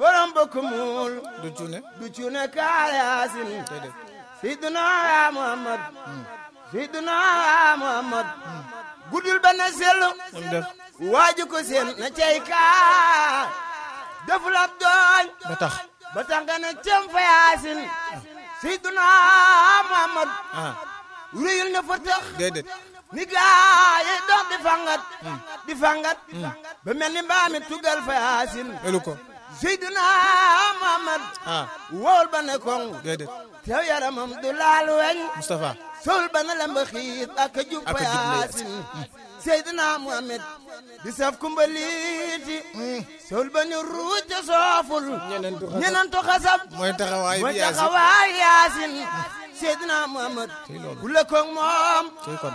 borom bëkk muul du cuune du cuune kaal yaasin déedéet Seydina Muhammad Seydina Muhammad guddul ba na sellu moom def waaju ko seen na cey kaa deful ab dooñ ba tax ba tax nga ne cem fa yaasin Seydina Muhammad ah ruyul na fa tax déedéet ni gaa yi dox di fangat di fangat ba mel ni mbaami tugal fa yaasin elu ko Seydina Muhammad ah wowul ba ne koŋ déedéet tew yaramam du laal weñ Moustapha sol ba na lemba xiit ak a jub Ak fa a jub la yaasin Seydina Muhammad di saf kumbaliiti sol ba ni ruuj te sooful ñeneentu xasab. ñeneentu xasab mooy taxawaay mooy bi yaasin taxawaay yaasin Seydina Muhammad Tey loolu. bu lëkkoog moom cey kon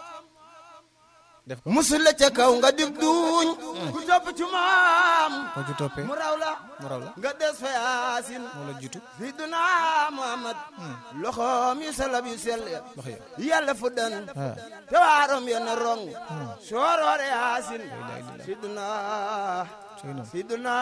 def ko musul la ca kaw nga dig duuñ ku topp ci moom boo ci toppee mu raw la mu raw la nga des fa yaasin moo la jiitu Seydina Muhammad loxoom yu salab yu sell ya loxo ya yàlla fu dan ah te waarom ya na rong sooroore yaasin ilaha illallah. Seydina cey noonu Seydina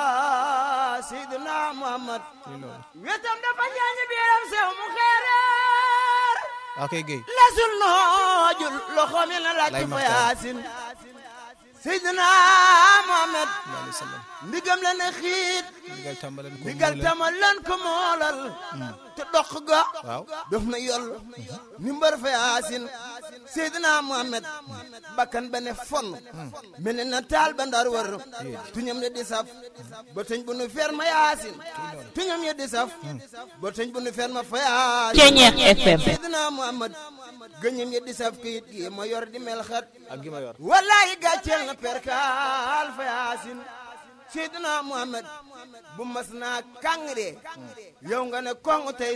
Seydina Muhammad cey loolu wetam dafa ñaañi biiram sew mu xeereer waa koy géy lasul noojul loxoom ya na laaj Lay fa Maxtaar. yaasin Seydina Muhammad sallallahu alayhi wa sallam ndigam la na xiit digal tàmbaleen ko ndigal muulal. tama lan ko moolal te dox ga waaw def na yol ni mbar fa yaasin Seydina Muhammad bakkan ba ne fon mel ne na taal ba ndar wër tuñam ne di saf ba tëñ bu nu fer ma yaasin tuñam ye di saf ba tëñ bu nu fer ma fa yaasin Ceñeex FM. Seydina Muhammad gëñam ye di saf kayit gi ma yor di mel xat ak gi ma yor wallahi gàcceel na perkaal fa yaasin Seydina Muhammad bu mas naa kàngre yow nga ne koŋ tey